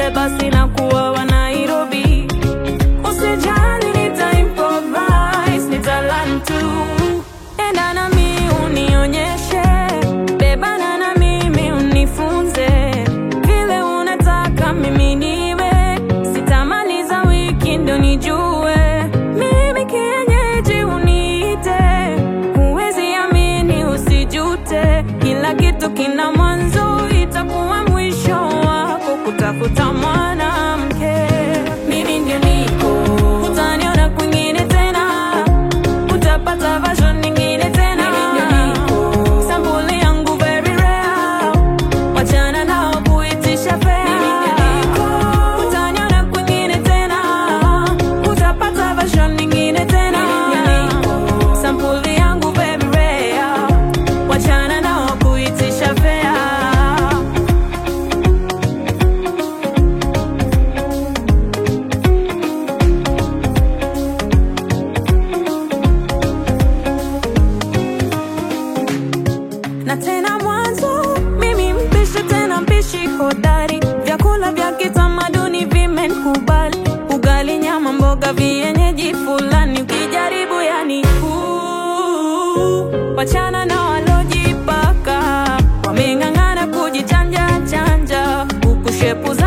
Kayole basi na kuwa wa Nairobi. Usijali nita improvise, nita learn tu. Enda nami unionyeshe, bebana na mimi unifunze vile unataka mimi niwe, sitamaliza wiki ndo nijue mimi kienyeji uniite, huwezi amini usijute, kila kitu kina mwanzo, itakuwa mwisho wako kutafuta mwanamke. Mimi ndio niko, utaniona kwingine tena, utapata version nyingine tena. Sampuli yangu very rare, wachana nao kuitisha fea. Utaniona kwingine tena, utapata version nyingine tena. Sampuli yangu very rare, wachana nao kuitisha fea. na tena mwanzo mimi mpishi tena mpishi hodari vyakula vya kitamaduni vimenkubali ugali nyama mboga vienyeji fulani ukijaribu yani uu, wachana na walojipaka wameng'ang'ana kujichanja chanja huku shepu za